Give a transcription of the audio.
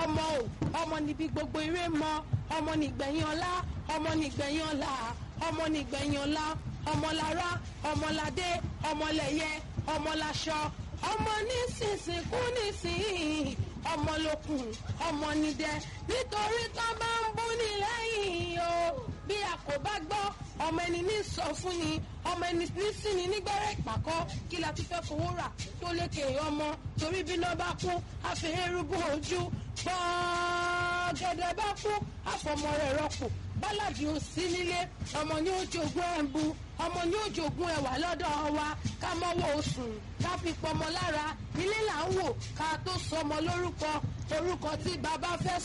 ọmọ o ọmọ níbi gbogbo eré mọ ọmọ nígbẹ̀yìn ọlá ọmọ nígbẹ̀yìn ọlá ọmọ nígbẹ̀yìn ọlá ọmọlára ọmọládé ọmọlẹ̀yẹ ọmọláṣọ ọmọ nísinsìnkú nísìnyí ọmọlókun ọmọ nídẹ nítorí tó bá ń bú ní lẹ́yìn o bí a kò bá gbọ́ ọmọ ẹni ní sọ fún ni ọmọ ẹni ní sí ni nígbẹ́rẹ́ ìpàkọ́ kí la ti fẹ́ fowó rà tó lékè ọmọ torí bí náà bá kú àfẹ́rúgbó ojú gbọ́gẹ́dẹ́ bá kú àfọmọ rẹ̀ rọ́pò bálàdì ò sí nílé ọmọ ní ó jogún ẹ̀ǹbu ọmọ ní ó jogún ẹ̀wà lọ́dọ̀ wa ká mọ́wọ́ oṣùn ká fi pọmọ lára ilé là ń wò ká tó sọmọ lórúkọ orúkọ tí bàbá fẹ́